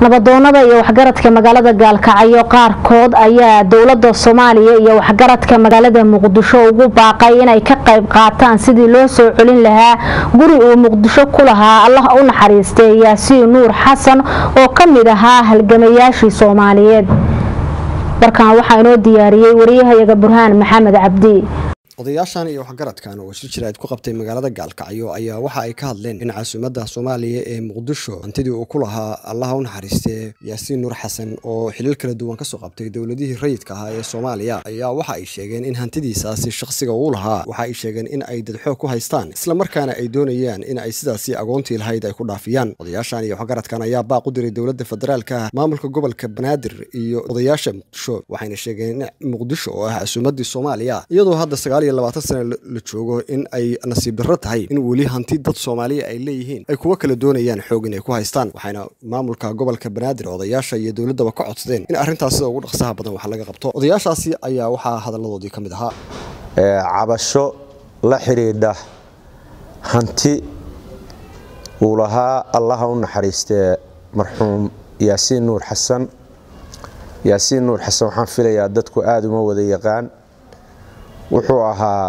nabadoonada iyo waxgaradka magaalada gaalkacyo qaarkood ayaa dowlada soomaaliya iyo waxgaradka magaalada muqdisho ugu baaqay inay ka qayb qaataan sidii loo soo celin lahaa guri uu muqdisho ku lahaa allah u naxariistay yaasiin nuur xasan oo ka mid ahaa halgamayaashii soomaaliyeed warkan waxaa inoo diyaariyey wariyahayaga burhaan maxamed cabdi odayaashan iyo waxgaradkan oo shir jiraad ku qabtay magaalada gaalkacyo ayaa waxa ay ka hadleen in caasimadda soomaaliya ee muqdisho hantidii uu ku lahaa allaha u naxariistee yaasiin nuur xasan oo xilil kala duwan kasoo qabtay dowladihii rayidka ahaa ee soomaaliya ayaa waxa ay sheegeen in hantidiisaasi shakhsiga uu lahaa waxa ay sheegeen in ay dadxoog ku haystaan islamarkaana ay doonayaan in ay sidaasi agoontii lahayd ay ku dhaafiyaan odayaashan iyo waxgaradkan ayaa baaq u diray dowladda federaalka maamulka gobolka banaadir iyo odayaasha muqdisho waxayna sheegeen in muqdisho oo ah caasimadii soomaaliya iyadoo hadda sagaal iyo labaatan sana la joogo in ay nasiib darro tahay in weli hanti dad soomaaliya ay leeyihiin ay kuwa kala doonayaan xoog inay ku haystaan waxayna maamulka gobolka banaadir odayaasha iyo dowladdaba ka codsadeen in arrintaas sida ugu dhaqsaha badan wax laga qabto odayaashaasi ayaa waxaa hadalladoodii ka mid ahaa cabasho la xidhiidha hanti uu lahaa allaha u naxariistee marxuum yaasiin nuur xasan yaasiin nuur xasan waxaan filayaa dadku aada uma wada yaqaan wuxuu ahaa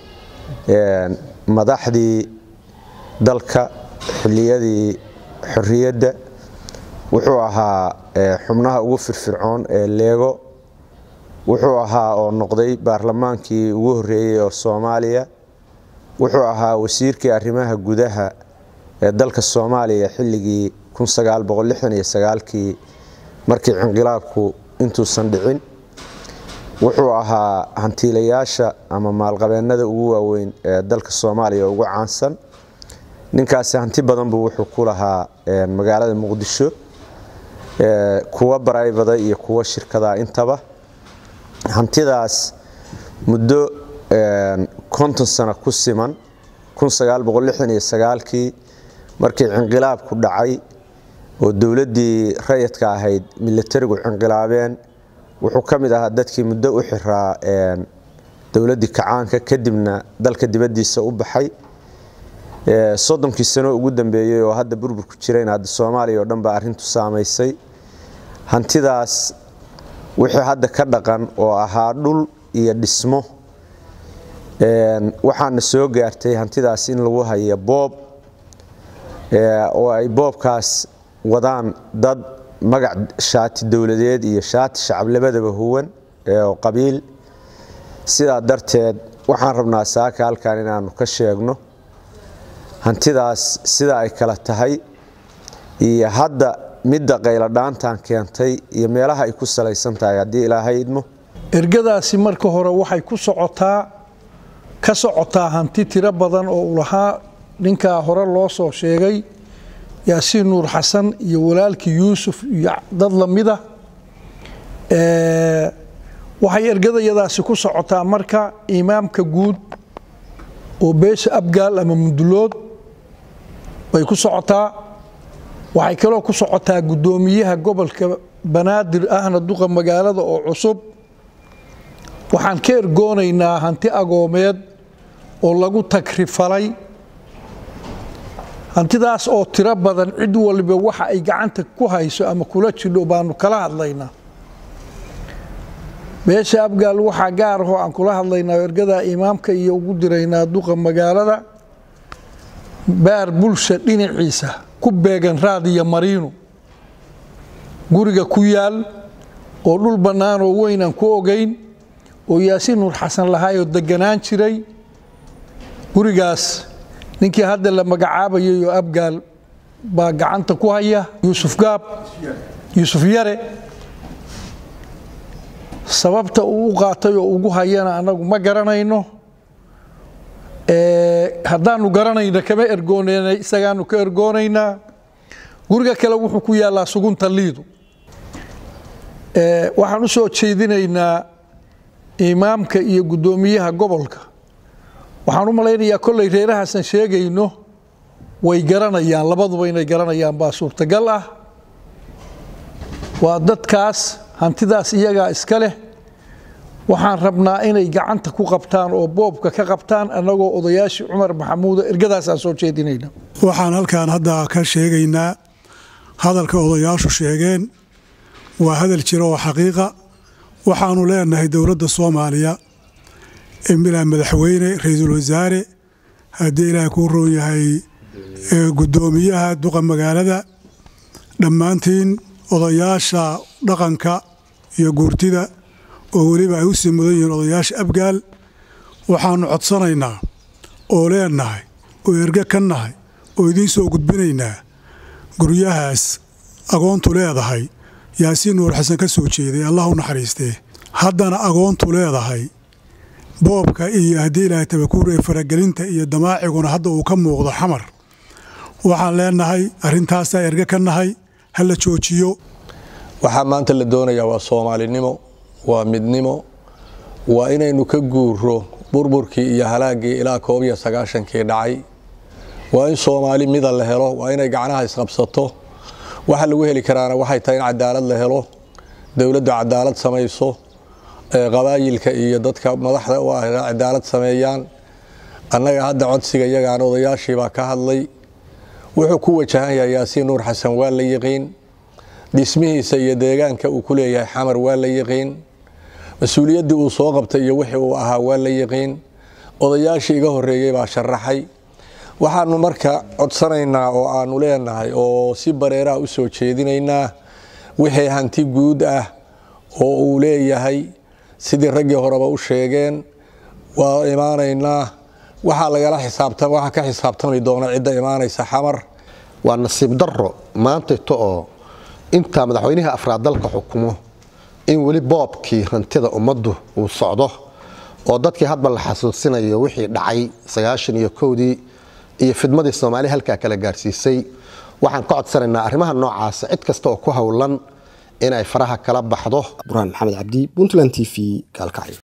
madaxdii dalka xilliyadii xorriyadda wuxuu ahaa xubnaha ugu firfircoon ee leego wuxuu ahaa oo noqday baarlamaankii ugu horreeyey oo soomaaliya wuxuu ahaa wasiirkii arrimaha gudaha ee dalka soomaaliya xilligii kii markii cinqilaabku intuusan dhicin wuxuu ahaa hantiilayaasha ama maalqabeennada ugu waaweyn ee dalka soomaaliya ugu caansan ninkaasi hanti badan buu wuxuu ku lahaa magaalada muqdisho kuwa baraybada iyo kuwa shirkada intaba hantidaas muddo konton sano ku siman kii markii cinqilaabku dhacay oo dowladdii rayadka ahayd milatarigu cinqilaabeen wuxuu ka mid ahaa dadkii muddo u xiraa dowladdii kacaanka kadibna dalka dibaddiisa u baxay soddonkii sano ugu dambeeyey oo hadda burburku jirayn hadda soomaaliya oo dhan baa arrintu saamaysay hantidaas wixii hadda ka dhaqan oo ahaa dhul iyo dhismo waxaana soo gaartay hantidaas in lagu haya boob oo ay boobkaas wadaan dad magac shaati dowladeed iyo shaati shacab labadaba huwan oo qabiil sidaa darteed waxaan rabnaa saaka halkan inaanu ka sheegno hantidaas sida ay kala tahay iyo hadda midda qayladhaantan keentay iyo meelaha ay ku salaysan tahay haddii ilaahay idmo ergadaasi marka hore waxay ku socotaa ka socotaa hanti tiro badan oo u lahaa ninkaa hore loo soo sheegay yaasiin nuur xasan iyo walaalkii yuusuf iyo dad lamida waxay ergadayadaasi ku socotaa marka imaamka guud oo beesha abgaal ama mundulood bay ku socotaa waxay kaloo ku socotaa guddoomiyaha gobolka banaadir ahna duqa magaalada oo cusub waxaan ka ergoonaynaa hanti agoomeed oo lagu tagrifalay hantidaas oo tiro badan cid waliba waxa ay gacanta ku hayso ama kula jidho baanu kala hadlaynaa beesha abgaal waxaa gaar ahoo aan kula hadlaynaa ergadaa imaamka iyo ugu diraynaa duqa magaalada baar bulsha dhinaciisa ku beegan raadiya mariino guriga ku yaal oo dhul bannaan oo weyn aan ku ogayn oo yaasiin nuur xasan lahaayoo deganaan jiray gurigaas ninkii hadda la magacaabayay oo abgaal baa gacanta ku haya yuusuf gaab yuusuf yare sababta uu u qaatay oo ugu hayana annagu ma garanayno haddaanu garanayna kama ergoonayna isagaanu ka ergoonaynaa guriga kale wuxuu ku yaallaa sugunta liidu waxaan u soo jeedinaynaa imaamka iyo guddoomiyaha gobolka waxaan u malaynayaa kollay reerahaasan sheegayno way garanayaan labaduba inay garanayaan baa suurtagal ah waa dadkaas hantidaas iyagaa iska leh waxaan rabnaa inay gacanta ku qabtaan oo boobka ka qabtaan annagoo odayaashii cumar maxamuuda ergadaasaan soo jeedinayna waxaan halkan hadda ka sheegaynaa hadalka odayaashu sheegeen waa hadal jira oo xaqiiqa waxaanu leenahay dowladda soomaaliya emilaa madaxweyne ra-iisul wasaare haddii ilaahay kuu roon yahay guddoomiyaha duqa magaalada dhammaantiin odayaasha dhaqanka iyo guurtida oo weliba ay u sii mudan yihiin odayaasha abgaal waxaannu codsanaynaa oo leenahay oo erge ka nahay oo idiin soo gudbinaynaa guryahaas agoontu leedahay yaasiin nuur xasan ka soo jeeday allah u naxariistee haddana agoontu leedahay boobka iyo haddii ilaahay tabakuur ee faragelinta iyo damaaciguna hadda uu ka muuqdo xamar waxaan leenahay arrintaasaa erge ka nahay ha la joojiyo waxaa maanta la doonayaa waa soomaalinimo waa midnimo waa inaynu ka guuro burburkii iyo halaaggii ilaa koob iyo sagaashankii dhacay waa in soomaali mida la helo waa inay gacnaha isqabsato waxa lagu heli karaana waxay tahay in cadaalad la helo dowladdu cadaalad samayso qabaayilka iyo dadka madaxda u ah cadaalad sameeyaan annaga hadda codsiga iyagaan odayaashiibaa ka hadlay wuxuu ku wajahan yahay yaasiin nuur xasan waa la yiqiin dhismihiisa iyo deegaanka uu ku leeyahay xamar waa la yiqiin mas-uuliyaddii uu soo qabtay iyo wixii uu ahaa waa la yiqiin odayaashii iga horreeyey baa sharaxay waxaanu marka codsanaynaa oo aanu leenahay oo si bareeraha u soo jeedinaynaa wixii hanti guud ah oo uu leeyahay sidii raggii horeba u sheegeen waa imaanaynaa waxaa lagala xisaabtan waxaa ka xisaabtami doona cidda imaanaysa xamar waa nasiib darro maantayto oo intaa madaxweynihii afraad dalka xukumo in weli boobkii hantida ummaddu uu socdo oo dadkii hadba la xasuusinayo wixii dhacay sagaashan iyo kowdii iyo fidmadii soomaaliya halkaa kala gaarsiisay waxaan ka codsanaynaa arrimaha noocaasa cid kasta oo ku howlan inay faraha kala baxdo burhaan maxamed cabdi puntland t v gaalkacyo